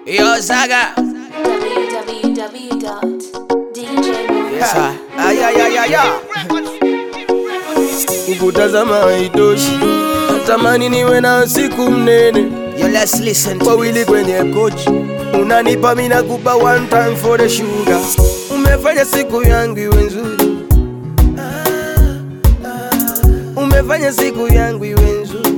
Yo, Zaga. Yes, I. Ay, ay, ay, ay, ay. Kukutazama haitoshi, natamani niwe na siku mnene, Yo, let's listen to wawili this. kwenye kochi, unanipa mina kupa one time for the sugar. Umefanya siku yangu iwe nzuri, umefanya siku yangu iwe nzuri,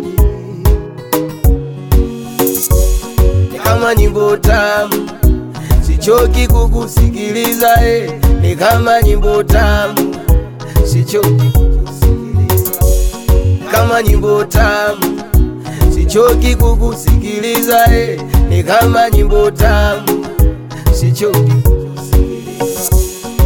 ni kama nyimbo tamu, sichoki kukusikiliza eh, ni kama nyimbo tamu, sichoki kukusikiliza kama nyimbo tamu, sichoki kukusikiliza eh, ni kama nyimbo tamu, sichoki kukusikiliza.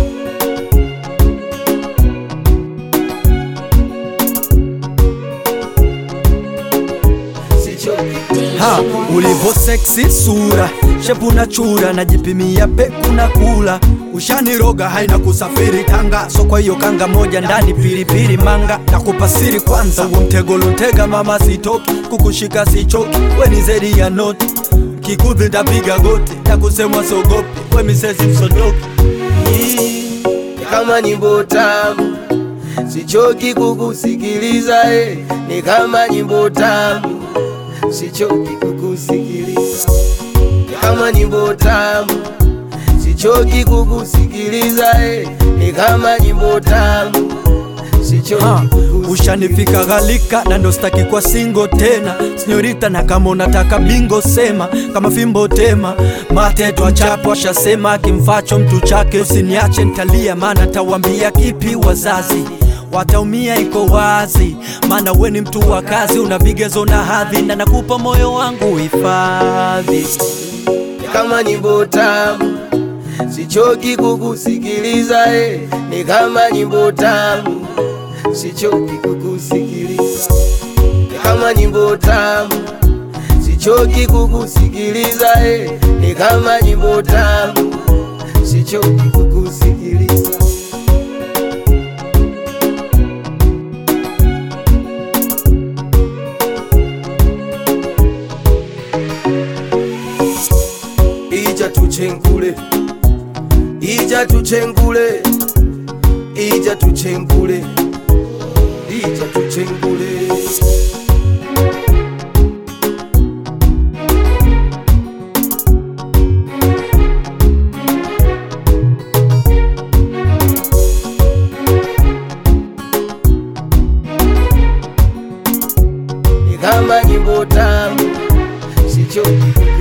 Sichoki Ha, ulivo seksi sura shepu na chura najipimia peku na kula ushaniroga haina kusafiri Tanga so kwa hiyo kanga moja ndani pilipili manga na kupasiri kwanza huo mtego luntega mama sitoki kukushika sichoki we ni zedi ya noti kikudhi ndapiga goti na kusemwa sogopi we misezi msodoki ni kama nyimbo tamu, sichoki kukusikiliza eh, ni kama nyimbo tamu, sichoki kukusikiliza, ni kama nyimbo tamu, sichoki kukusikiliza eh, ni kama nyimbo tamu, sichoki Ha, kukusikiliza. ushanifika ghalika na ndo staki kwa singo tena sinyorita, na kama unataka bingo sema, kama fimbo tema mate twachapo, ashasema kimfacho mtu chake, usiniache ntalia, maana tawambia kipi wazazi wataumia, iko wazi, maana we ni mtu wa kazi, una vigezo na hadhi, na nakupa moyo wangu hifadhi. ni kama nyimbo tamu, sichoki kukusikiliza eh, ni kama nyimbo tamu, sichoki kukusikiliza, ni kama nyimbo tamu, sichoki kukusikiliza eh, ni kama nyimbo tamu, sichoki kukusikiliza. ija tuchenkule ija tuchenkule ija tuchenkule ija tuchenkule ni kama nyimbo tamu sichoki